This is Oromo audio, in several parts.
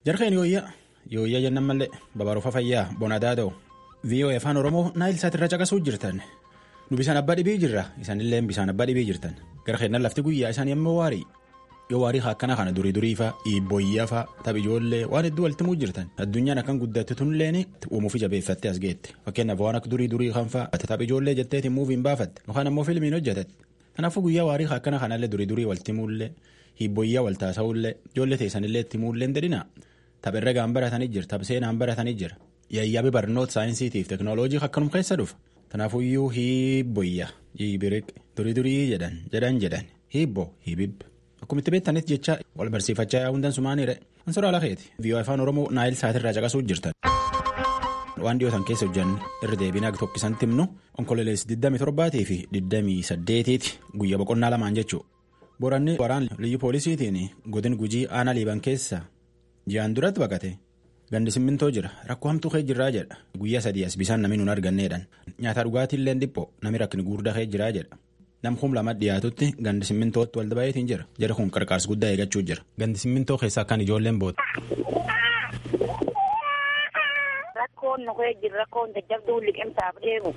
Jarkeen yooyyaa yooyyaa jennan mallee babaruufa fayyaa bonadaa ta'u VOA afaan Oromoo naayil saatirra caqasuu jirtan nu bisaan abbaa dhibii jirra isaanillee bisaan abbaa dhibii jirtan gara keennan lafti guyyaa isaan yemmuu waarii yoo waarii akkana kana durii duriifaa iibboyyaafaa taph ijoollee waan hedduu waltimuu jirtan addunyaan akkan guddatte tunilleen uumuufi jabeeffatte as geette fakkeenyaaf waan akka durii durii kanfaa taph ijoollee jetteetiin muuviin baafatte yookaan ammoo fiilmiin hojjetatte kanaafuu guyyaa waarii akkana kanallee durii durii waltimuullee hiibboyyaa waltaasa'ullee ijoollee teessanillee ittimuullee dedina tapherra gaan baratanii jira taph seenaan baratanii jira yayyaabi barnoota saayinsiitiif teekinooloojii akkanum keessa dhufa kanaafuyyuu hiibboyyaa hiibiriq durii durii jedhan jedhan jedhan hiibbo hiibib akkuma itti beektanis jecha wal barsiifachaa yaa'uun sumaaniire ansoraa lakeeti viiyoo afaan oromoo naayil saatirraa caqasuu jirtan. waan dhiyootan keessa hojjanne irra deebiin akka tokkisan timnu onkololeessi 27 fi 28 guyyaa boqonnaa lamaan jechuudha. Boranni waraan liyyu poolisiitiin godin gujii aanaa liiban keessa ji'aan duratti baqate gandi simmintoo jira rakkoo hamtuu kee jirraa jedha guyyaa sadii as bisaan namni nun arganneedhaan nyaata dhugaatiillee dhiphoo namni rakkini guddaa kee jiraa jedha namkuun lama dhiyaatutti gandi simmintootti walda baay'eetiin jira jara kun qarqaarsa guddaa eeggachuu jira gandi simmintoo keessaa akkaan ijoolleen boota. Rakkoon nu kee jira rakkoon jajjabduu liqimsaaf deemu.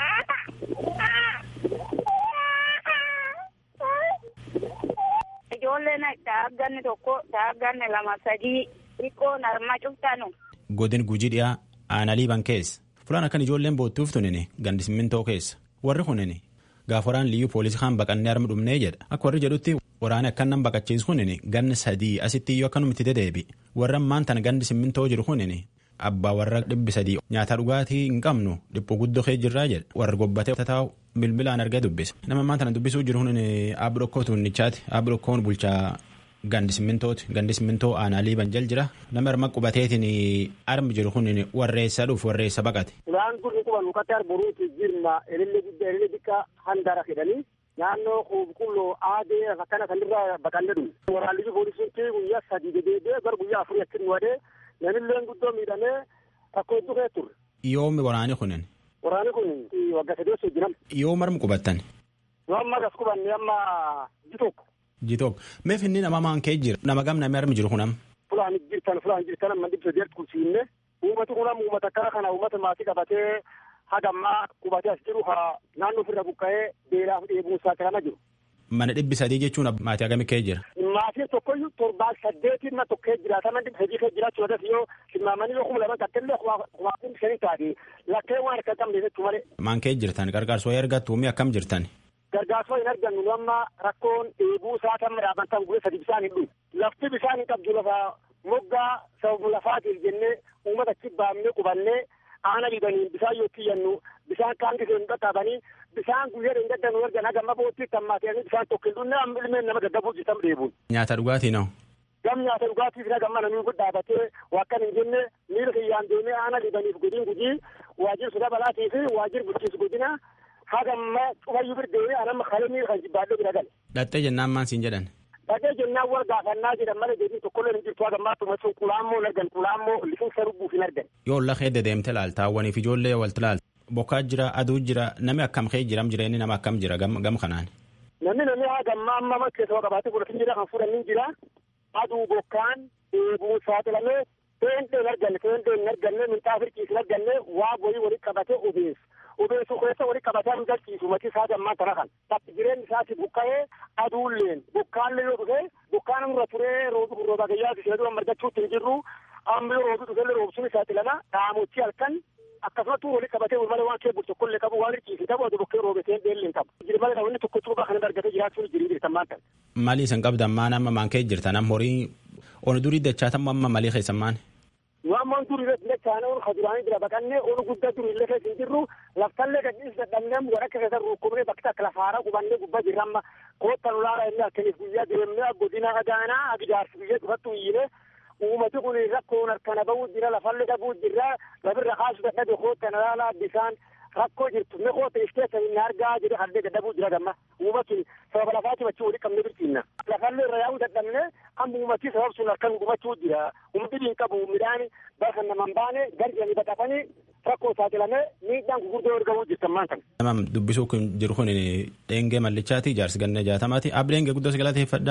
Ijoolleen daagganni tokko daagganni lama sadii xiqqoon harma cuftanu. Godin gujii dhiyaa aanaa liiban keessa fulaan akkan ijoolleen boottuuf tunini gandi simmintoo keessa warri kunini gaaf waraan liyyuu poolisii kaan baqannee harma dhumnee jedha akka warri jedhutti waraana akkan nan baqachiisu kunini ganni sadii asitti iyyuu akkanumatti dedeebi warra ammaan tana gandi simmintoo jiru kunini abbaa warra dhibbi sadii nyaata dhugaatii hin qabnu dhiphuu guddoo kee jirraa jedha warra gobbatee taa'u bilbilaan argee dubbise nama ammaan tana dubbisuu jiru kunini aabbi dhokkoo tuunnichaati aabbi dhokkoon bulchaa. Gandi simmintooti gandi simmintoo aanaa liiban jal jira nama harma qubateetiin armi jiru kun warreessa dhuuf warreessa baqate. Isaan kun quban mukkatti arboruuti jirma elillee guddaa elillee xiqqaa handaara jedhanii naannoo qulqulluu aadee akkana sanirraa baqannee dhume. Waraanni poolisiitti guyyaa sadii dedeebee gara guyyaa afurii achi nu wadee namillee guddoo miidhamee rakkoo hedduu kee turre. Yoomi waraani kunin. Waraanni kun waggaa sadii osoo jiran. Yoo marmi qubattan. Yoo amma gas qubanne amma ji tokko. Jitook mee finni nama maan kee jira nama gam namni armi jiru kunam. Fulaan jirtan fulaan jirtan amma dhibba jeerti kulsiinne uummati kunam uummata akkana kana uummata maatii qabatee hagammaa qubatee as jiru haa naannoo ofirra buqqa'ee beelaaf dheebuun saaxilama jiru. Mana dhibbi sadii jechuun maatii hagamii kee jira. Maatiin tokkoyyuu torbaa saddeetiin na tokkee jiraatama dhibba sadii kee jiraachuu irratti yoo simmaamanii yoo kuma lama gattellee kumaa kun shanii taate lakkee waan harka qabne jechuu malee. Maan kee jirtan gargaarsoo ergattu mi akkam jirtan. Gargaarsoo hin argannu nu amma rakkoon dheebuu isaa kan dhaabantan guyyaa sadii bishaan hin dhufu. Lafti bishaan hin qabdu lafa moggaa sababu lafaatiif jennee uummata achi baafnee qubannee aana dhiibanii bishaan yoo kiyyannu bishaan kaan gisee hin qaqqabanii bishaan guyyaa hin gaddannu ergan hagamma boottii tammaatee bishaan tokko hin dhunne amma ilmeen nama gaggabuu jitam dheebuun. Nyaata dhugaatii noo. Gam nyaata dhugaatiif hagamma namni dhaabatee wakkan hin jenne miira kiyyaan deemee aana dhiibaniif godiin gujii waajjir suda balaatii fi waajjir bulchiinsa godina hagamma cufayyuu birdeewee anamma kalemii kan jibbaadhee bira gale. Dhattee jennaan maan siin jedhan. Dhattee jennaan wal gaafannaa jedhan malee deebii tokkollee hin jirtu hagammaa tumasuun qulaammoo hin argan qulaammoo lifinsa lubbuuf hin argan. Yoo lafee dedeemte laalta hawwaniif ijoollee walti laalta. Bokkaa jira aduu jira nami akkam kee jiram jireenyi nama akkam jira gam kanaan. Namni namni hagammaa amma keessa qabaatee godhatin jira kan fuudhan jira aduu bokkaan dheebuu saaxilamee teentee hin arganne teentee hin arganne minxaa firqiis hin arganne waa boyii walitti qabatee obeessu. obeessu keessa walitti qabatee hin galchiisu matii isaa gammaa kana kan takki jireenyi isaati buqqa'ee aduulleen bokkaallee yoo dhufe bokkaan irra turee rooba gayyaa ishee dura margachuutti hin jirru amma yoo roobi dhufellee roobsuun isaati lama dhaamochi halkan akkasumattuu walitti qabatee malee waan kee bultu tokkollee qabu waan hirkiisi qabu aduu bokkee roobeteen beellee hin qabu jiri malee namni tokko cuuba kana argatee jiraachuun jirii jirtan maan ta'e. Maalii isin qabdan maan amma maan kee jirtan amma horii onu durii dachaatan amma malii keessan maan. Waammoon durii irratti dachaane onu kaduraanii jira baqannee onu guddaa durii illee keessa hin jirru laftallee gadhiis dadhabnee wadhakka keessa rukkubnee bakka takka lafaara qubannee gubbaa jirra amma koottan ulaara illee akkaniif guyyaa deemnee godina agaanaa agidaarsi biyya dhufattu iyyine uummati kun rakkoon harkana bahuu jira lafallee dhabuu jira labirra kaasu dadhabe koottan ulaalaa bisaan rakkoo jirtu me koota ishteessa hin argaa jedhe haldee dadhabuu jira gamma uummatni sababa lafaati bachuu wali qabne birtiinna lafallee irra yaa'uu dadhabne amma uummatii sabab sun harkan gubachuu jira uummatni hin qabu midhaan bakka naman baane garjanii baqatanii rakkoo saaxilamee miidhaan gurguddoo ergamuu jirtan maan kana. Nama dubbisuu kun jiru kun dheengee mallichaati jaarsi ganna jaatamaati ableenge guddoo galateeffadha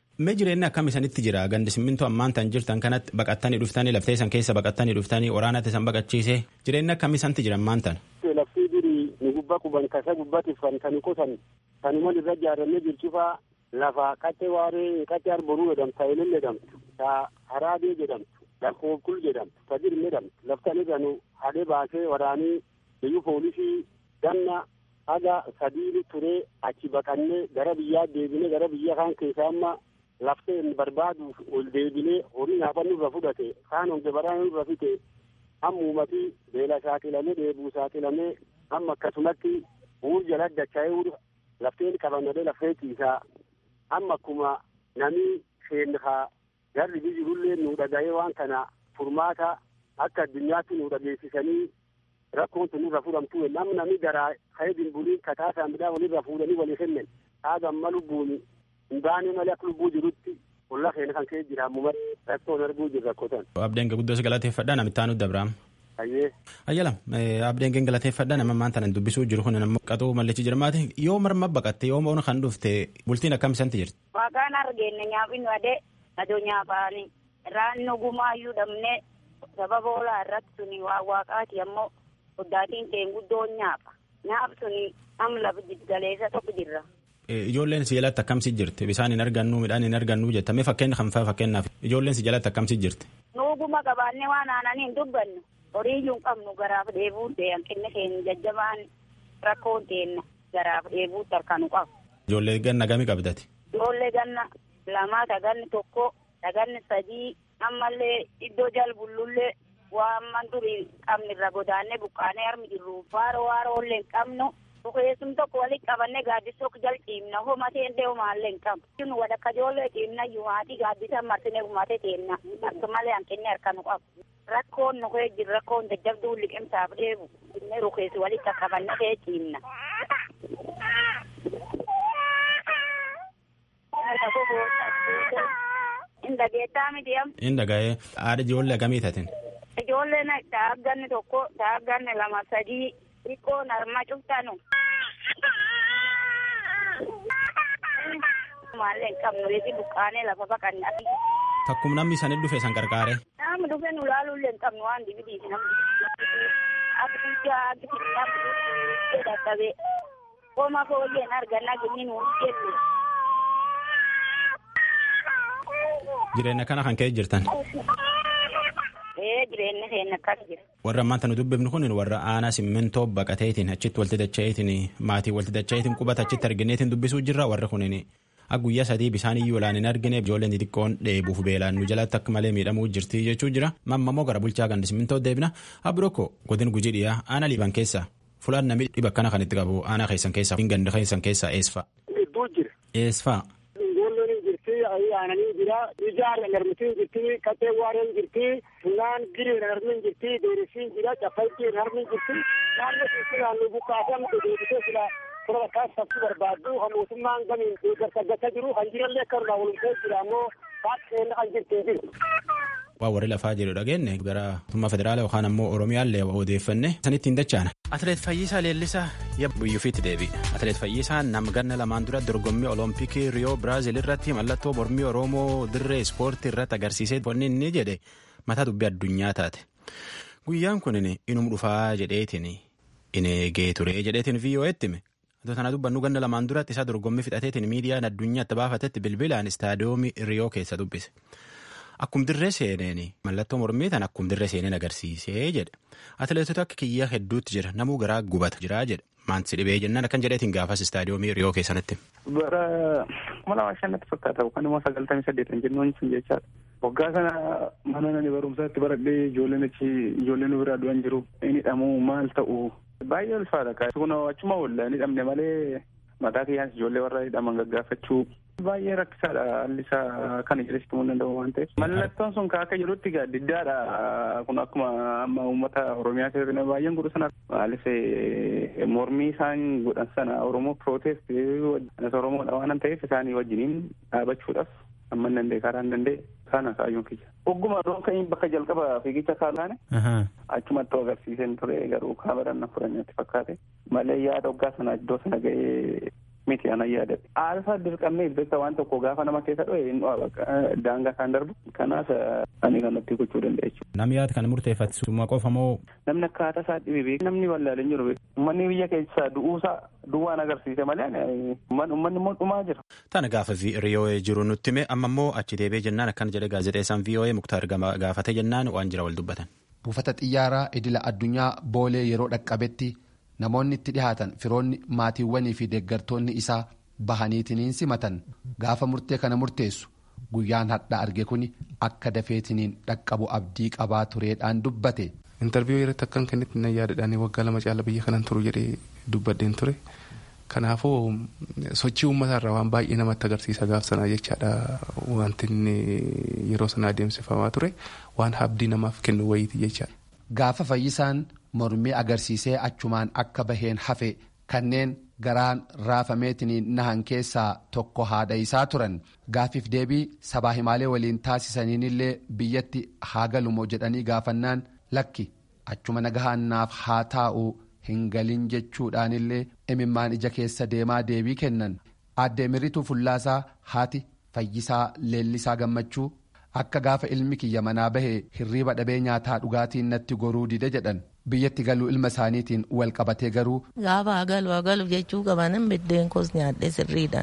Mee jireenyi akkam isanitti jira gandi simmintoo ammaan tan jirtan kanatti baqattanii dhuftanii laftee isan keessa baqattanii dhuftanii waraanatti isan baqachiise jireenyi akkam isanti jira ammaan tan. Laftii durii nu gubbaa quban kasa gubbatiif kan kan qotan kanuman irra ijaarramee jirchufaa lafa qaccee waaree qaccee arboruu jedhamtu taa'ilin jedhamtu taa haraabee jedhamtu lakkoofkul jedhamtu tajirme jedhamtu laftan irra nu hadee baasee waraanii biyyu poolisii ganna haga sadiini turee achi baqannee gara biyyaa deebinee gara biyya kaan keessaa amma lafteen barbaaduuf ol deebinee horii nyaafannu irra fudhate kaan honge baraan irra fite amma uumatii beela saaxilamee deebuu saaxilamee amma akkasumatti uur jala dacha'ee uur lafteen qabannadee lafee ciisaa amma akkuma namni seenhaa garri bijirullee nu dhaga'ee waan kana furmaata akka addunyaatti nu dhageessisanii rakkoon tun irra fudhamtu namni namni garaa ka'ee dimbulii kataasaa midhaan walirra fuudhanii walii kennan haga amma lubbuun hin baane malee akka lubbuu jirutti ollaa keenya kan ka'ee jira ammoo rakkoon arguu jirra rakkotan. Abdeen guddoos galateeffadhaa namitti aanu dabraam. Ayyee. Ayyalam abdeen galateeffadhaa nama maan tanan dubbisuu jiru kun nama qaxuu mallichi jirmaati yoo marma baqatte yoo moona kan dhufte bultiin akkam isanti jirti. Waaqaan argeenne nyaaphinnu adee adoo nyaapaani raannu gumaayyuu dhabne sababa olaa irratti suni waa waaqaati ammoo oddaatiin keen guddoon nyaapa nyaap suni am lafa jiggaleessa tokko jirra. Ijoolleen si jalatti akkamsi jirti bisaan hin argannu midhaan hin argannu jettame fakkeenya kan faa fakkeenyaaf ijoolleen si jalatti akkamsi jirti. Nuuguma qabaannee waan aananii hin dubbannu horii iyyuu hin qabnu garaaf dheebuun ta'e hanqinni keenya jajjabaan rakkoon teenna garaaf dheebuutti harka nu qabu. Ijoollee ganna gami qabdati. Ijoollee ganna lamaa taganni tokko taganni sadii ammallee iddoo jalbullullee waan man durii qabnirra godaannee buqqaanee harmi jirru faaroo waaroolee hin qabnu. Bukeessum tokko walitti qabannee gaaddisa tokko jal ciimna homatee illee homaallee hin qabu. Kun wadakka ijoollee ciimna yuumaatii gaaddisa marsinee gumatee teenna akka malee hanqinni harka nu qabu. Rakkoon nu kee jiru rakkoon jajjabduu liqimsaaf dheebu inni rukeessi walitti qabannee kee ciimna. Inda geettaa miti am. Inda ga'ee haadha ijoollee akkamii tatin. Ijoolleen taagganni tokko taagganni lama sadii xiqqoon harma cuftanu. Maallee hin qabnu reefi buqqaanee lafa baqannaa. Takkum namni isaanii dhufe san qarqaare. Namni dhufe nu laaluullee hin qabnu waan dibidiiti namni. Akka guddaa akka xiqqaa dadhabee. Qooma foolleen argannaa gini nu jennu. Jireenya kana kan ka'e jirtan. Ee jireenya keenya akkas jira. Warra ammaan tanu dubbifnu kun warra aanaa simmintoo baqateetiin achitti walti dacha'eetiin maatii walti dacha'eetiin qubata achitti argineetiin dubbisuu jirra warra kunin akka guyyaa sadii bishaan iyyuu laan hin argine ijoolleen xixiqqoon dheebuuf beelaan nu jalatti akka malee miidhamuu jirti jechuu jira mammamoo gara bulchaa gandi simmintoo deebina abirokko godin gujii dhiyaa aanaa liiban keessa fulaan namni dhiba akkana kan itti qabu aanaa keessan keessa gandi keessan keessa eesfa. Gidduu jira. Eesfa. Ijoolleen jirti aananii jira ijaan narmitiin jirti qaxee waareen jirti funaan giriin narmin jirti deerisiin jira caffaltiin narmin jirti naannoo keessi naannoo buqqaasan deebisee sila sura bakkaas sabsi barbaaddu kan mootummaan gamiin deeggarsa gata jiru kan jirallee akka irraa walumtee jira ammoo baaqeen kan jirti jiru. Waa warri lafaa jedhu dhageenye gara mootummaa federaalaa yookaan ammoo Oromiyaallee odeeffanne sanitti hin dachaana. Atileet Fayyisaa Leellisaa biyyuufiitti deebi'e. Atileet Fayyisaa nama ganna lamaan dura dorgommii Oloompikii Riyoo Biraazil irratti mallattoo mormii Oromoo dirree ispoortii irratti agarsiisee wanni inni jedhe mataa dubbii addunyaa taate. Guyyaan kun inum dhufaa jedheetiin in eegee ture jedheetiin VOA'tti hime. Atoo tana dubbannu ganna lamaan duratti isaa dorgommii fixateetiin miidiyaan addunyaatti baafatetti bilbilaan istaadiyoomii Riyoo keessa dubbise. Akkum dirree seeneen mallattoo mormii tan akkum dirree seeneen agarsiisee jedhe. Atileetota akka kiyyaa hedduutti jira namuu garaa gubata jira jedhe. Maanti dhibee jennaan akkan jedheetiin gaafas istaadiyoomii Riyoo keessanitti. Bara kuma lama shannatti fakkaata yookaan immoo sagaltamii saddeetan jennuun sun jechaadha. Waggaa kana mana nani barumsaatti baradhee ijoolleen achi ijoolleen biraa du'an jiru. Inni dhamuu maal ta'u baay'ee ulfaadha. Kun achuma oolla inni dhamne malee mataa kiyyaan ijoollee warra hidhaman gaggaafachuu baay'ee rakkisaadha haalli isaa kana jedhesitti mun danda'u waan ta'eef. Mallattoon sun akka jedhutti diddaadha kun akkuma amma uummata Oromiyaa keessatti baay'een godhu sana maaliif mormii isaan godhan sana Oromoo protest Oromoodha waan ta'eef isaanii wajjiniin dhaabachuudhaaf amma hin danda'e karaa hin danda'e kana kaayyoon kiyya. Ogguma roon bakka jalqaba fiigicha kaalaane achumatti agarsiiseen ture garuu kaameran na fudhannetti fakkaate malee yaada hoggaa sana iddoo sana ga'ee miti ana yaadate aarsaa dirqamee beekta waan tokko gaafa nama keessa dho'e hin dho'a daangaa isaan darbu kanaaf ani kanatti gochuu danda'a jechuudha. Namni yaada kana murteeffatu qofa moo. Namni akkaataa isaa dhibe beeku namni wallaalee jiru beeku uummanni biyya keessaa du'uusaa duwwaan agarsiise malee uummanni immoo dhumaa jira. Tana gaafa VOA jiru nutti hime amma immoo achi deebi'ee jennaan akkana jedhe gaazexeessaan VOA Muktaar gaafate jennaan waan jira wal dubbatan. Buufata xiyyaaraa idila addunyaa boolee yeroo dhaqqabetti namoonni itti dhihaatan firoonni maatiiwwanii fi deeggartoonni isaa bahaniitiniin simatan gaafa murtee kana murteessu guyyaan hadhaa arge kun akka dafeetiniin dhaqqabu abdii qabaa tureedhaan dubbate. intarviiyuu irratti akkan kennitti na yaadadhaan waggaa lama caala biyya kanan turu jedhee dubbadheen ture kanaafuu sochii uummataa waan baay'ee namatti agarsiisa gaaf sanaa jechaadha wanti inni yeroo sana adeemsifamaa ture waan abdii namaaf kennu wayiiti jechaadha. Gaafa fayyisaan mormii agarsiisee achumaan akka baheen hafe kanneen garaan raafameetiniin nahan keessaa tokko haadha isaa turan gaafiif deebii sabaa himaalee waliin taasisaniinillee biyyatti haa galumoo jedhanii gaafannaan lakki achuma nagahannaaf haa taa'u hin galin jechuudhaanillee imimmaan ija keessa deemaa deebii kennan aaddee mirrituu fullaasaa haati fayyisaa leellisaa gammachuu akka gaafa ilmi kiyya manaa bahee hirriiba dhabee nyaataa dhugaatiin natti goruu dide jedhan biyyatti galuu ilma isaaniitiin wal qabatee garuu. Gaafa hagalu hagalu jechuu qabanan biddeen koos nyaadhee sirriidhaan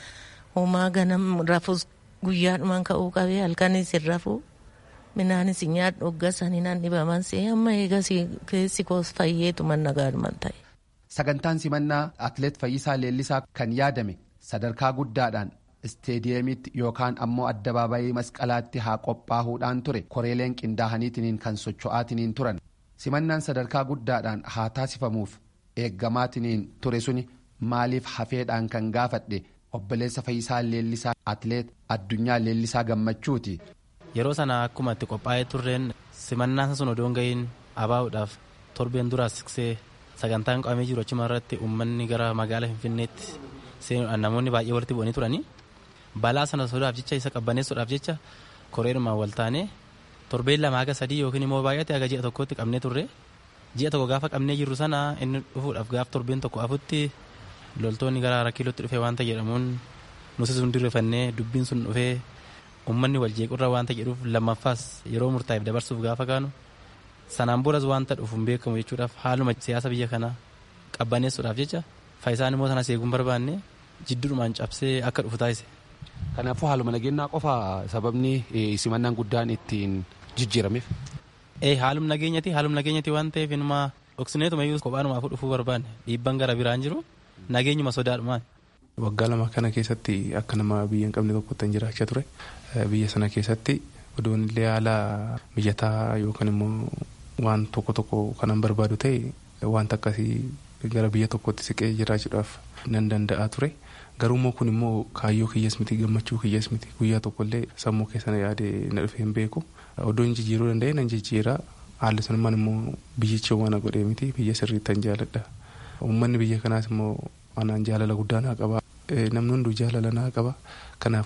homaa ganam rafus guyyaadhumaan ka'uu qabee halkanis hin rafuu minaanis nyaadhu hoggasanii nan dhibaman see amma eegas keessi koos fayyeetu man nagaadhuman ta'e. Sagantaan simannaa Atileet Fayyisaa Leellisaa kan yaadame sadarkaa guddaadhaan isteediyeemiitti yookaan ammoo addabaabayii masqalaatti haa qophaa'uudhaan ture koreeleen qindaa'aniitiniin kan socho'aatiniin turan simannaan sadarkaa guddaadhaan haa taasifamuuf eeggamaatiniin ture suni maaliif hafeedhaan kan gaafadhe obboleessa Fayyisaa Leellisaa Atileet Addunyaa Leellisaa Gammachuuti. Yeroo sana akkuma itti qophaa'ee turreen simannaan sun odoon ga'iin abaa'uudhaaf torbeen duraa siqsee sagantaan qabamee jiru achuma irratti uummanni gara magaalaa Finfinneetti seenuudhaan namoonni baay'ee walitti bu'anii turanii balaa sana sodaaf jecha isa qabbaneessuudhaaf jecha koreerumaan wal taanee torbeen lama haga sadii yookiin immoo baay'ate haga ji'a tokkotti qabnee turre ji'a tokko gaafa qabnee jirru sana inni dhufuudhaaf gaaf torbeen tokko afutti loltoonni gara rakkiilootti dhufee waanta jedhamuun nuti sun dirrefannee dubbiin sun dhufee uummanni wal jeequrra waanta jedhuuf lammaffaas yeroo murtaa'eef dabarsuuf gaafa kaanu sanaan boras waanta dhufu hin beekamu jechuudhaaf haaluma siyaasa biyya kanaa qabbaneessuudhaaf jecha faayisaan immoo sana seeguun barbaanne jidduudhumaan cabsee akka dhufu taasise. Kanaafuu haaluma nageenyaa qofa sababni simannaan guddaan ittiin jijjiirameef. Ee haaluma nageenyati haaluma nageenyati waan ta'eef inuma dhoksineetuma iyyuu kophaanumaafu dhufuu barbaanne dhiibban gara biraan jiru nageenyuma sodaadhumaan. Waggaa lama kana keessatti akka nama biyya hin qabne tokkotti jiraachaa ture biyya sana keessatti odoon illee haala mijataa yookaan immoo waan tokko tokko kanan barbaadu ta'e wanta akkasii gara biyya tokkotti siqee jiraachuudhaaf nan danda'a ture. Garuummoo kun immoo kaayyoo kiyyaas miti gammachuu kiyyaas miti guyyaa tokkollee sammuu keessana yaade na dhufee hin beeku. Odoon jijjiiruu danda'e nan jijjiira. Haalli sunimmaan immoo biyyicha waan godhee miti biyya sirriitti tan jaaladha. Uummanni biyya kanaas immoo anaan jaalala guddaa naa qaba. Namni hunduu jaalala naa qaba. Kanaaf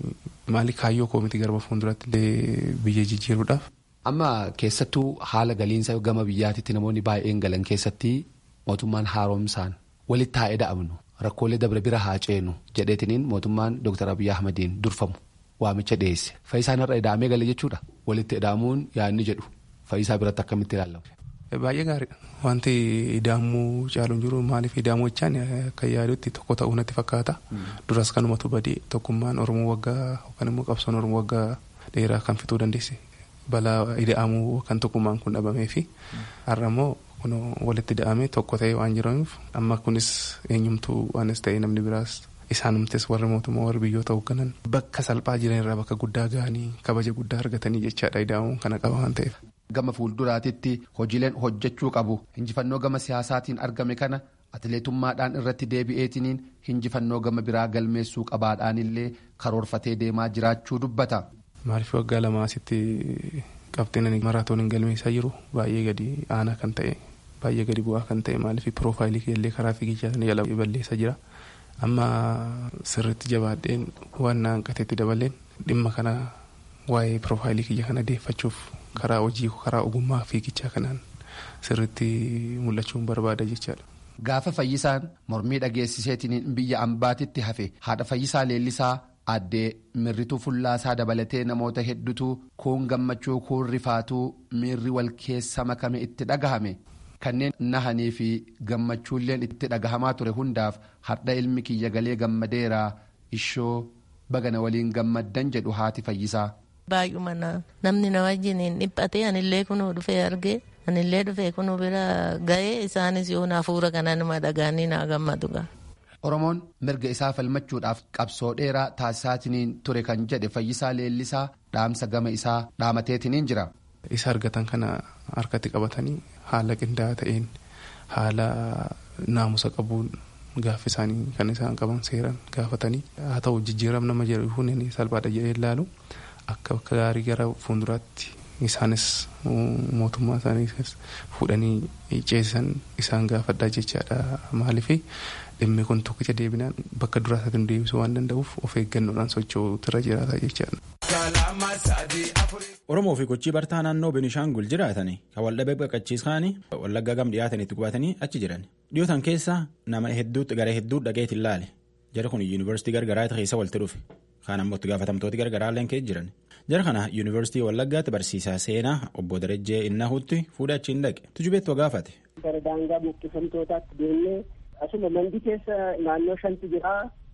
maali kaayyoo koo miti garba fuulduratti illee biyya jijjiiruudhaaf. Amma keessattuu haala galiinsa gama biyyaatitti namoonni baay'een galan keessatti mootummaan haaromsaan walitti haa eda'amnu. Rakkoolee dabre bira haa ceenu jedheetiniin mootummaan Dr. Abiyyi Ahmadiin durfamu waamicha dhiyeesse. Fayyisaan irra eda'amee gale jechuudha. Walitti eda'amuun yaadni jedhu fayyisaa biratti akkamitti ilaalamu. Baay'ee gaariidha. Wanti ida'amuu caaluun jiru maaliif ida'amuu jechaan akka yaadutti tokko ta'uu natti fakkaata. Duras kanumatu badii tokkummaan Oromoo waggaa yookaan immoo qabsoon Oromoo waggaa dheeraa kan fituu dandeesse. Balaa ida'amuu kan tokkummaan kun dhabamee fi har'a immoo kun walitti ida'amee tokko ta'ee waan jiraniif amma kunis eenyumtuu waanis ta'ee namni biraas isaanumtes warri mootummaa warri biyyoota hoogganan bakka salphaa jiran irraa bakka guddaa gahanii kabaja guddaa argatanii jechaadha ida'amuun kana qaba waan ta'eef. Gama fuulduraatitti hojiileen hojjechuu qabu injifannoo gama siyaasaatiin argame kana atileetummaadhaan irratti deebi'eetiniin injifannoo gama biraa galmeessuu qabaadhaan illee karoorfatee deemaa jiraachuu dubbata. Maaliif waggaa lama asitti qabxiin maraatooniin galmeessaa jiru baay'ee gadi aanaa kan ta'e baay'ee gadi bu'aa kan ta'e maaliif piroofaayilii keellee karaa fiigichaa jala balleessaa jira. Amma sirriitti jabaadheen waan na hanqateetti dabaleen dhimma kana waa'ee piroofaayilii kiyya kana deeffachuuf karaa hojii karaa ogummaa fiigichaa kanaan sirriitti mul'achuun barbaada jechaadha. gaafa fayyisaan mormii dhageessiseetiin biyya ambaatitti hafe haadha fayyisaa leellisaa addee mirrituu fullaasaa dabalatee namoota hedduutu kuun gammachuu kuun rifaatuu miirri wal keessa makame itti dhagahame kanneen nahanii fi gammachuulleen itti dhagahamaa ture hundaaf har'a ilmi kiyya galee gammadeeraa ishoo bagana waliin gammaddan jedhu haati fayyisaa. Baay'uma namni na wajjin dhiphatee anillee kunuu dhufee argee anillee dhufee kunuu bira ga'ee isaanis yoo hafuura kana nama dhagaanii naa gammadu gaa. Oromoon mirga isaa falmachuudhaaf qabsoo dheeraa taasisaatiin ture kan jedhe fayyisaa leellisaa dhaamsa gama isaa dhaamateetiin jira. Isa argatan kana harkatti qabatanii haala qindaa'aa ta'een haala naamusa qabuun gaafa isaanii kan isaan qaban seeran gaafatanii haa ta'u jijjiiram nama jedhu hundi salphaadha jedhee ilaalu akka bakka gaarii gara fuulduraatti isaanis mootummaa isaanii fuudhanii ceesisan isaan gaafadhaa jechaadha maaliif dhimmi kun tokkicha deebinaan bakka duraa isaatti deebisuu waan danda'uuf of eeggannoodhaan socho'uutirra jiraata jechaadha. Oromoo fi gochii bartaa naannoo Benishaangul jiraatanii kan waldhabee baqachiisaanii wallaggaa gam dhiyaatanitti qubatanii achi jiran. Dhiyootan keessa nama hedduutti gara hedduu dhaqeetti ilaale. Jara kun yuunivarsiitii gargaraa keessa walitti dhufe. Kaan ammoo itti gaafatamtooti gargaraa illee keessa jiran. Jara kana yuunivarsiitii wallaggaatti barsiisaa seenaa obbo Darajjee Innahuutti fuudhee achiin dhaqe. Tujubeettoo gaafate. Gara daangaa buqqifamtootaatti deemnee asuma mandi keessa naannoo shanti jira.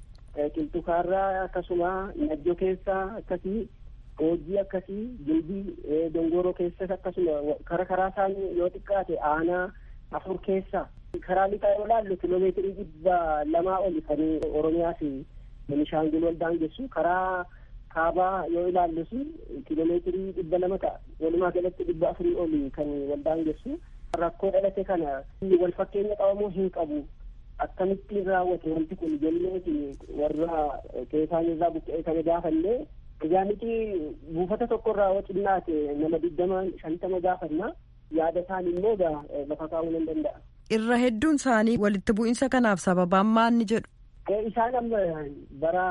Qilxukaarraa akkasuma najjo keessa akkasii hojii akkasii gilbii dongoroo keessas akkasuma kara karaa isaanii yoo xiqqaate aanaa afur keessa karaa lixaa yoo laallu kiloomeetirii dhibba lamaa oli kan oromiyaa fi benishaangul wal daangessu karaa kaabaa yoo ilaallus kiloomeetirii dhibba lama ta'a walumaa galatti dhibba afurii oli kan wal daangessu rakkoo dhalate kana wal fakkeenya qabamuu hin qabu akkamittiin raawwate wanti kun jenneeti warra keessaan irraa buqqee kana gaafallee egaa miti buufata tokko irraa yoo xinnaate nama digdama shantama gaafanna yaada isaan immoo lafa kaa'uu nan danda'a. Irra hedduun isaanii walitti bu'iinsa kanaaf sababaan maal ni jedhu. Isaan amma bara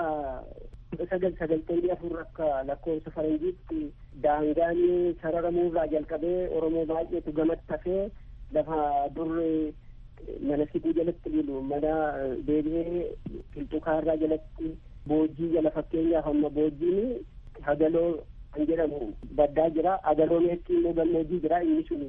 sagal sagaltamii afur akka lakkoofsa faranjiitti daangaan sararamuurraa jalqabee Oromoo baay'eetu gamatti hafee lafa durre mana situu jalatti bulu mana deebi'ee qilxukaarraa jalatti boojii jala fakkeenyaaf amma boojiin hagaloo kan jedhamu baddaa jira hagaloo meexxii immoo gammoojii jira inni sun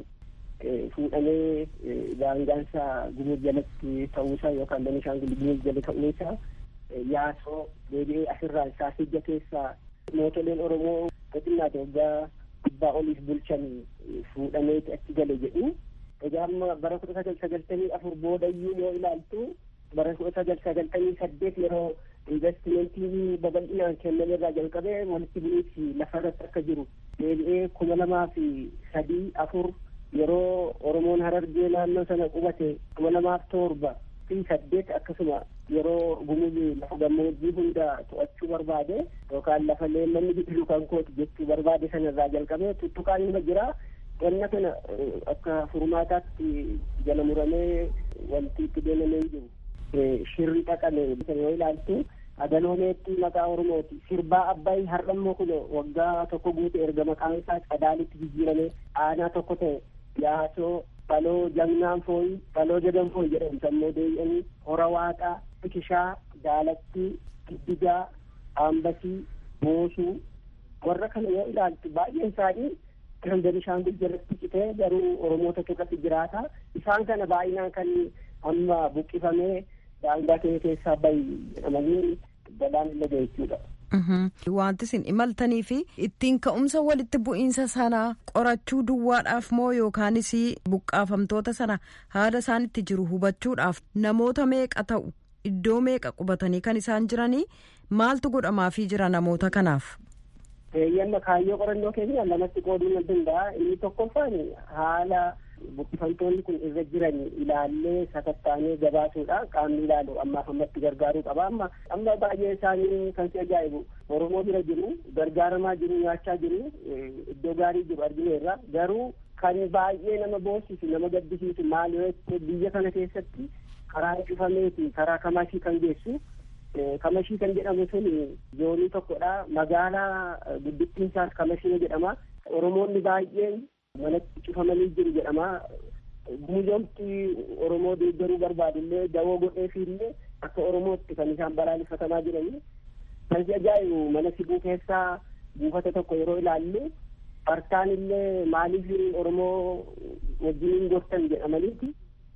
fuudhamee daangaansa gumur jalatti ta'uusaa yookaan benishaangul gumur jala ta'uusaa yaasoo deebi'ee asirraa saasijja keessaa mootoleen oromoo xixinnaa waggaa dhibbaa oliif bulchan fuudhamee achi gale jedhu egaa amma bara kudha sagal sagaltamii afur boodayyuu yoo ilaaltu bara kudha sagal sagaltamii saddeet yeroo investimentii babal'inaan kennamerraa jalqabee walitti bu'iinsi lafarratti akka jiru deebi'ee kuma lamaa fi sadii afur yeroo oromoon harargee naannoo sana qubate kuma lamaaf torba fi saddeet akkasuma yeroo gumuzi lafa gammoojjii hunda to'achuu barbaade yookaan lafa leellanni biqilu kan kooti jechuu barbaade sanarraa jalqabee tuttuqaan nima jira wanna kana akka furmaataatti jala muramee wanti itti deemamee jiru shirri dhaqame yoo ilaaltu agaloomeetti maqaa oromooti sirbaa abbaay har'ammoo kun waggaa tokko guute erga maqaan isaa qadaalitti jijjiirame aanaa tokko ta'e yaasoo baloo jagnaan fooyi baloo jedhan fooyi jedhamu sammuu deebi'anii hora waaqaa bikishaa daalatti giddigaa aambasii moosuu warra kana yoo ilaaltu baay'een isaanii kan benishaangul jalatti citee garuu oromoota keessatti jiraata isaan kana baay'inaan kan amma buqqifamee daangaa kee keessaa bahi jedhamanii balaan illee jechuudha. Wanti isin imaltanii fi ittiin ka'umsa walitti bu'iinsa sanaa qorachuu duwwaadhaaf moo yookaanis buqqaafamtoota sana haala isaan itti jiru hubachuudhaaf namoota meeqa ta'u iddoo meeqa qubatanii kan isaan jiranii maaltu godhamaafii jira namoota kanaaf. Yamma kaayyoo qorannoo keenya lamatti qooduu nan danda'a inni tokkoffaan haala buqqifamtoonni kun irra jiran ilaallee sakattaanee gabaasuudha qaamni ilaalu ammaaf ammatti gargaaruu qaba amma amma baay'ee isaanii kan si ajaa'ibu oromoo bira jiru gargaaramaa jiru nyaachaa jiru iddoo gaarii jiru argineerra garuu kan baay'ee nama boossisu nama gaddisiisu maal yoo biyya kana keessatti karaa cufameeti karaa kamashii kan geessu kamashii kan jedhamu sun zoonii tokkodha magaalaa guddittiin isaas kamashii jedhama oromoonni baay'een manatti cufamanii jiru jedhama gumuzoomti oromoo deeggaruu barbaadullee dawoo godheefiillee akka oromootti kan isaan balaaleffatamaa jiranii kan si ajaa'ibu mana sibuu keessaa buufata tokko yeroo ilaallu bartaan illee maaliif oromoo wajjiniin gortan jedhamaniiti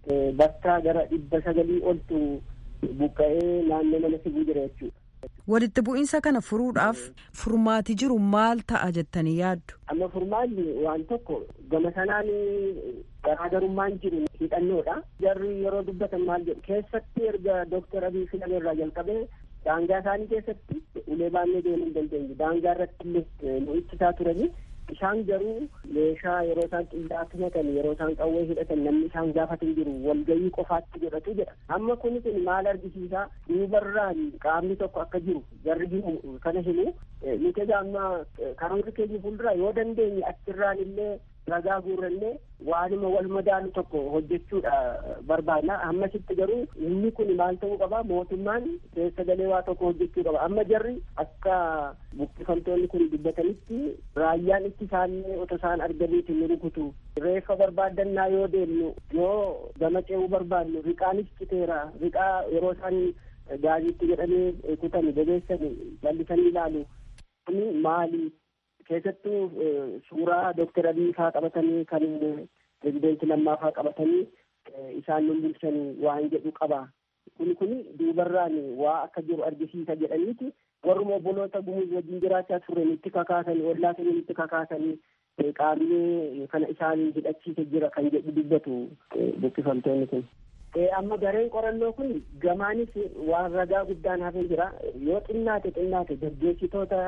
bakka gara dhibba sagalii oltu buqqa'ee naannoo mana sibuu jira jechuudha. Walitti bu'iinsa kana furuudhaaf furmaati jiru maal ta'a jettanii yaaddu? Amma furmaanni waan tokko gama sanaan garaagarummaan jiru hidhannoodha. Jarri yeroo dubbatan maal jedhu keessatti erga Dooktar Abiy filame irraa jalqabee daangaa isaanii keessatti ulee baannee deemuu hin dandeenye. Daangaa irratti illee nu ittisaa turani. Isaan garuu meeshaa yeroo isaan qillaa tumatan yeroo isaan qawwee hidhatan namni isaan gaafatan jiru walgayii qofaatti godhatu jedha. Amma kuni kun maal argisiisaa duubarraan qaamni tokko akka jiru jarri jiru kana himu nuti egaa amma karoorri keenya fuuldura yoo dandeenye achirraan illee ragaa guurrannee waanuma wal madaalu tokko hojjechuudha barbaadna ammasitti garuu inni kun maal ta'uu qaba mootummaan keessa galee waa tokko hojjechuu qaba amma jarri akka buqqifamtoonni kun dubbatanitti raayyaan itti isaanii otoo isaan arganiiti nu rukutu reeffa barbaadannaa yoo deemnu yoo gama ce'uu barbaadnu riqaanis citeera riqaa yeroo isaan gaaziitti jedhanii kutani bobeessani jallisanii ilaalu kuni maali keessattuu suuraa dooktar abiy faa qabatanii kan pirezideenti lammaa faa qabatanii isaan nun bulchanii waan jedhu qaba kuni kuni duubarraan waa akka jiru argisiisa jedhaniiti warruma obboloota gumuz wajjin jiraachaa turan itti kakaasanii ollaa sanii itti kakaasanii qaamni kana isaan hidhachiise jira kan jedhu dubbatu buqqifamtoonni kun. amma gareen qorannoo kun gamaanis waan ragaa guddaan hafee jira yoo xinnaate xinnaate gaggeessitoota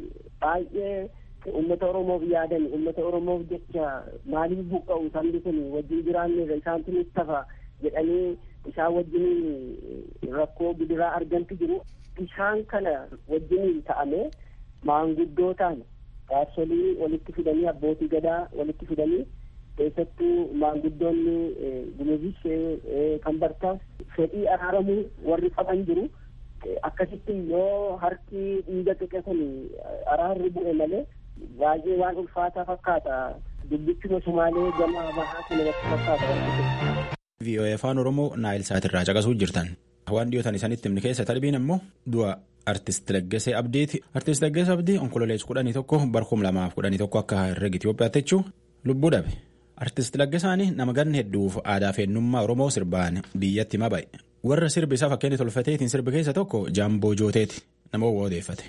baay'ee ummata oromoof yaadan ummata oromoof jecha maaliif buqqa'u sabni kun wajjin jiraanneerra isaantu nutti tafa jedhanii isaan wajjiniin rakkoo gidiraa argantu jiru isaan kana wajjiniin ta'ame maanguddootaan jaarsolii walitti fidanii abbootii gadaa walitti fidanii keessattuu maanguddoonni gumuzis kan bartaas fedhii araaramuu warri qaban jiru akkasitti yoo harki dhiiga xiqqe kun araarri bu'e malee baay'ee waan ulfaataa fakkaata dubbichuma sumaalee gama bahaa kun irratti fakkaata. VOA afaan Oromoo Naayil Saatirraa caqasuu jirtan. Waan dhiyootan isanitti himni keessa tarbiin immoo du'a Artist Laggasee Abdiiti. Artist Laggasee Abdii onkololees kudhanii tokko barkum lamaaf kudhanii tokko akka herrega Itoophiyaatti jechuun lubbuu dhabe. Artist Laggasaanii nama ganna hedduuf aadaa fi eenyummaa Oromoo sirbaan biyyatti hima ba'e. Warra sirbi isaa fakkeenya tolfateetiin sirbi keessa tokko Jaamboo Jooteeti nama odeeffate.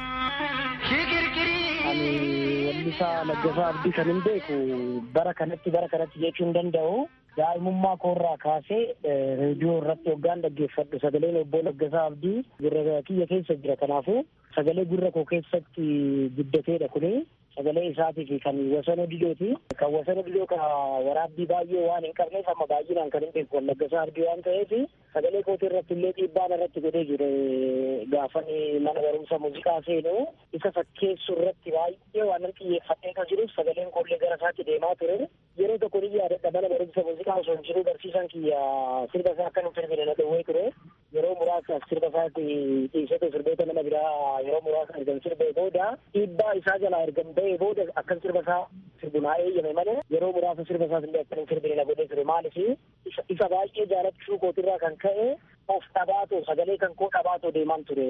Wallisaa Laggasaa Abdii kan hin beeku bara kanatti bara kanatti jechuu hin danda'u. Daa'imummaa koorraa kaasee reediyoo irratti hoggaan dhaggeeffadhu sagaleen obbo Laggasaa Abdii gurra kiyya keessa jira kanaafuu sagalee gurra koo keessatti guddateedha kuni. sagalee isaatii fi kan wasanoo didooti. Kan wasanoo didoo kan waraabbii baay'ee waan hin qabneef amma baay'inaan kan hin beeku Laggasaa Abdii waan ta'eef sagalee kootii irratti illee dhiibbaan irratti godhee jire gaafani mana barumsa muuziqaa seenu isa fakkeessu irratti baay'ee waan nan xiyyeeffadhee kan jiruuf sagaleen koollee gara isaatti deemaa ture. Yeroo tokko ni yaadadha mana barumsa muuziqaa osoo hin jiru barsiisaan kiyya sirba isaa akka hin sirbine na dhowwee ture. Yeroo muraasaaf sirba isaatti dhiisete sirboota nama biraa yeroo muraasa ergan sirbee booda dhiibbaa isaa jalaa ergan ta'ee booda akkan sirba isaa sirbu naa eeyyame malee yeroo muraasa sirba isaas illee akkan hin sirbine na godhee ture maaliif isa baay'ee jaalachuu kootirraa kan ka'e of dhabaatoo sagalee kan koo dhabaatoo deemaan ture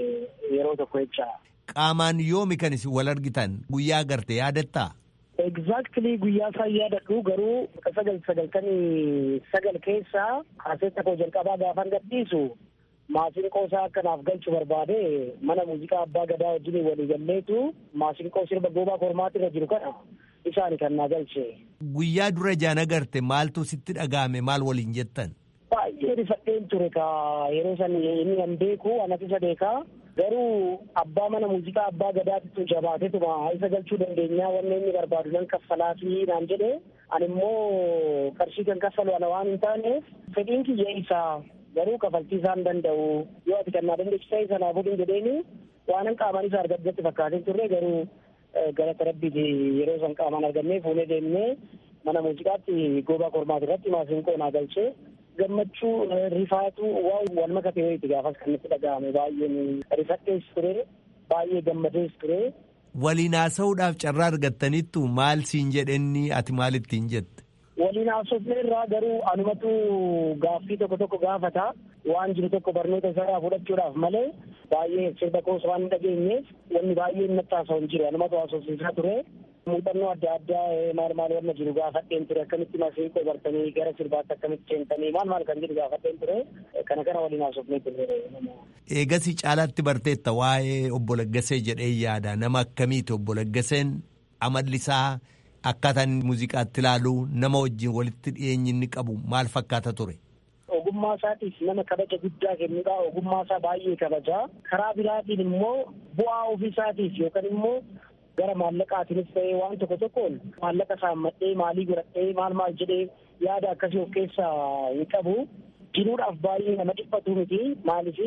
yeroo tokko jecha. Qaamaan yoomi kan isin wal argitan guyyaa garte yaadattaa? Exactly guyyaa isaa yaadadhu garuu sagal sagaltamii sagal keessaa kaaseetta koo jalqabaa gaafan gadhiisu maasinqoo isaa akkanaaf galchu barbaade mana muuziqaa abbaa gadaa wajjin walii galleetu maasinqoo sirba goobaa kormaati irra jiru kana isaani kan naa galche. Guyyaa dura jaan agarte maaltu sitti dhaga'ame maal waliin jettan? Baay'ee rifadheen ture ka yeroo san inni nan beeku anas isa beekaa garuu abbaa mana muuziqaa abbaa gadaatitu jabaatetuma isa galchuu dandeenyaa wanne inni barbaadu nan kaffalaa fi naan jedhe ani immoo qarshii kan kaffalu ana waan hin taaneef fedhiin kiyya isaa garuu kafaltii isaa hin danda'u yoo ati kan naa dandeessisa isa naa fuudhin jedheeni waanan qaamaan isa argaddetti fakkaatee turre garuu galata rabbiiti yeroo san qaamaan argannee fuunee deemnee mana muuziqaatti goobaa kormaati irratti maasinqoo naa galchee gammachuu rifaatu waan wal makate wayiiti gaafas kan itti dhaga'ame baay'een rifadhees ture baay'ee gammadees ture. Waliin haasa'uudhaaf carraa argattanittu maal siin jedhenni ati maal ittiin jette? waliin haasofne irraa garuu anumatu gaaffii tokko tokko gaafata waan jiru tokko barnoota isaa fudhachuudhaaf malee baay'ee sirba koos waan hin dhageenyeef wanni baay'een natti haasa'u hin jiru anumatu haasofsiisaa ture muuxannoo adda addaa maal maal wanna jiru gaafadheen ture akkamitti masiiqoo bartanii gara sirbaatti akkamitti seentanii maal maal kan jedhu gaafadheen ture kana kana waliin haasofnee ture. Eegasii caalaatti barteetta waa'ee obbo Laggasee jedhee yaada nama akkamiiti obbo Laggaseen amalli isaa akkaataan muuziqaatti ilaalu nama wajjin walitti dhiyeenyi inni qabu maal fakkaata ture. Ogummaa isaatiif nama kabaja guddaa kennudha. Ogummaa isaa baay'ee kabaja. Karaa biraatiin immoo bu'aa ofii isaatiif yookaan immoo gara maallaqaatiinis ta'ee waan tokko tokkoon maallaqa saammadhee maalii godhadhee maal maal jedhee yaada akkasii of keessaa hin qabu. Jiruudhaaf baay'ee nama dhiphatu miti. Maaliif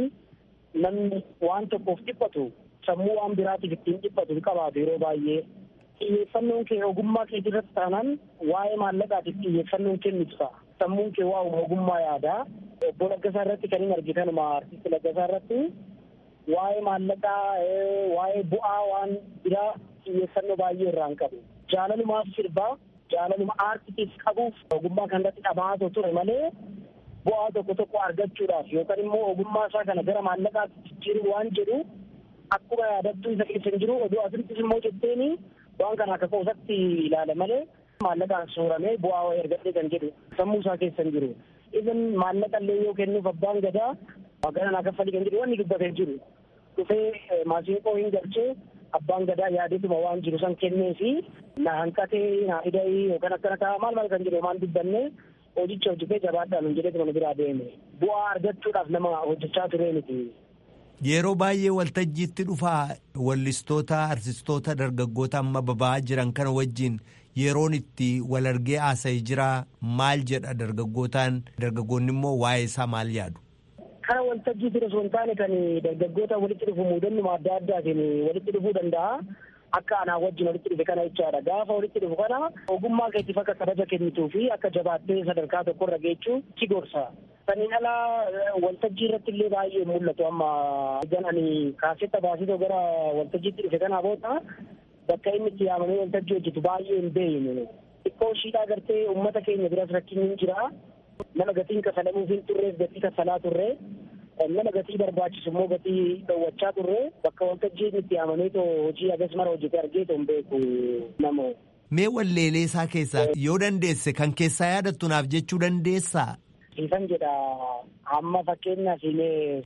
namni waan tokkoof dhiphatu sammuu waan biraatiif ittiin dhiphatu hin qabaatu yeroo baay'ee. xiyyeeffannoon kee ogummaa kee irratti taanaan waa'ee maallaqaatiif xiyyeeffannoon kennitu ta'a. Sammuun kee waa ogummaa yaadaa. Obbo Laggasaa irratti kan hin argitanuma artisti Laggasaa irratti waa'ee maallaqaa waa'ee bu'aa waan biraa xiyyeeffannoo baay'ee irraa hin qabu. Jaalalumaaf sirbaa jaalaluma aartiitiif qabuuf ogummaa kan irratti dhama'aa ture malee bu'aa tokko tokko argachuudhaaf yookaan immoo ogummaa isaa kana gara maallaqaatti jijjiiruu waan jedhu akkuma yaadattuu isa keessa hin jiru oduu asirrattis immoo jetteeni waan kana akka qoosatti ilaala malee maallaqaan sooramee bu'aa wayii argadhee kan jedhu sammuu isaa keessa hin jiru. Even maallaqa illee yoo kennuuf abbaan gadaa magaalaa naa kaffalii kan jedhu wanni dubbatee jiru. Dhufee maasiinqoo hin galchee abbaan gadaa yaadeetuma waan jiru san kennee fi na hanqatee na hidhee yookaan akkana ta'a maal maal kan jedhu waan dubbanne hojicha hojjetee jabaadhaan hin jedheetuma nu biraa deeme. Bu'aa argachuudhaaf nama hojjechaa turee miti. Yeroo baay'ee waltajjiitti dhufaa wallistoota artistoota dargaggoota amma baba'aa jiran kana wajjin yeroon itti wal argee haasa'ee jira maal jedha dargaggootaan dargaggoonni immoo waa'ee isaa maal yaadu. Kana waltajjiitti osoo hin taane kan dargaggoota walitti dhufu muudannuma adda addaatiin walitti dhufuu danda'a. Akka anaa wajjin walitti dhufe kana jechaadha. Gaafa walitti dhufu kana ogummaa keetiif akka kabaja kennituu fi akka jabaattee sadarkaa tokkorra geechuu si gorsa. Saniin alaa waltajjii irratti illee baay'ee mul'atu amma egan ani kaasetta baasitoo gara waltajjiitti dhufe kanaa booda bakka inni itti yaamamee waltajjii hojjetu baay'ee hin beeyne. Xiqqoo shiidhaa gartee uummata keenya biras rakkinni hin jira. Nama gatiin kafalamuuf hin turreef gatii kafalaa turre. Nama gatii barbaachisu immoo gatii dhowwachaa turre bakka waltajjii inni itti yaamamee too hojii agas mara hojjete argee too hin beeku nama. Mee walleelee isaa keessaa yoo dandeesse kan keessaa yaadattu naaf jechuu dandeessaa? Siifan jedha amma fakkeenyaaf illee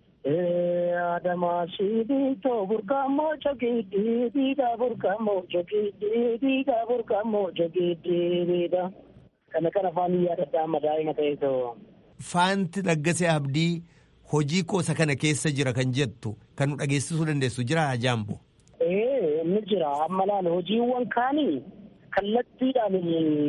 Adamaa sibiitoo burqamoo jogiidii diidaa burqamoo jogiidii diidaa burqamoo jogiidii diida. Kana kana afaan yaadadha amma daa'ima ta'eetoo. Faanti Laggasee Abdii hojii koosa kana keessa jira kan jettu kan nu dhageessisuu dandeessu jira Jaambo. Ee inni jira amma laala hojiiwwan kaanii kallattiidhaan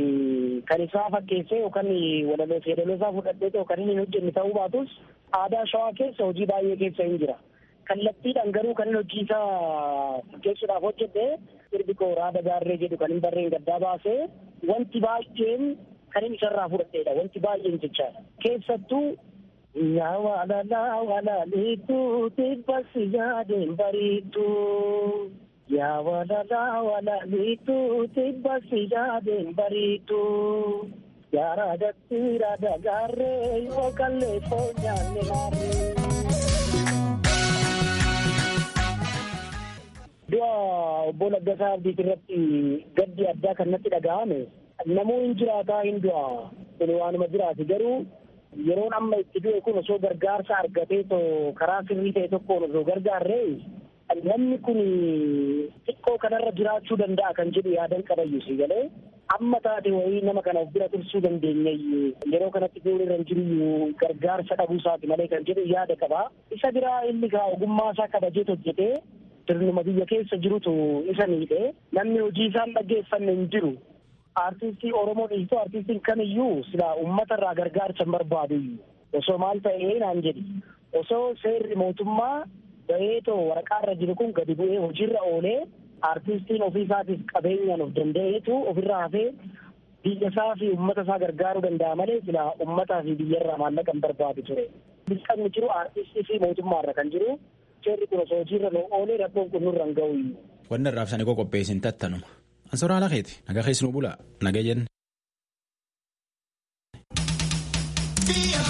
kan isaa fakkeessee yookaan walaloo fi yeedaloo isaa fudhadhee ta'u kan inni hin hojjenne ta'uu baatus aadaa shawaa keessa hojii baay'ee keessa hin jira. Kallattiidhaan garuu kan inni hojii isaa fakkeessuudhaaf hojjete sirbi koo raada gaarree jedhu kan hin barreen gaddaa baasee wanti baay'een kan inni isarraa fudhadheedha wanti baay'een jechaadha. Keessattuu yaa waalalaa walaaliituu tibbasi yaadeen bariituu. Yaa walalaa walaaliituu tibbasi yaadeen bariituu. Yaa raadatti raada gaarree yoo kallee foonyaanne maarree. Du'a obbo Laggasaa Abdiit irratti gaddi addaa kan natti dhaga'ame namuu hin jiraataa hin du'a kun waanuma jiraati garuu yeroon amma itti du'e kun osoo gargaarsa argatee too karaa sirrii ta'e tokkoon osoo gargaarree namni kun xiqqoo kanarra jiraachuu danda'a kan jedhu yaadan qabayyu si galee amma taate wayii nama kana of bira tursuu dandeenya yeroo kanatti du'uun irra hin jiru gargaarsa dhabuu isaati malee kan jedhu yaada qaba isa biraa inni kaa ogummaa isaa kabajee hojjetee sirnuma biyya keessa jirutu isa miidhe namni hojii isaan dhaggeeffanne hin jiru aartistii oromoo dhiistuu aartistiin kamiyyuu sila ummata irraa gargaarsa hin barbaadu osoo maal ta'ee naan jedhi osoo seerri mootummaa baheetoo waraqaa irra jiru kun gadi bu'ee hojiirra oolee aartistiin ofii isaatiif qabeenyaan of danda'eetu ofirraa hafee biyya isaa fi ummata isaa gargaaruu danda'a malee sila ummataa fi biyyarraa maallaqa hin barbaadu ture. Bilqanni jiru aartistii fi mootummaarra kan jiru seerri kun osoo hojiirra nu oolee rakkoon kun nurra hin ga'u. Wanni irraaf sanii qopheessin tattanuma. Ansoraa lakeeti nagaa keessi nu bula nagaa jenne. be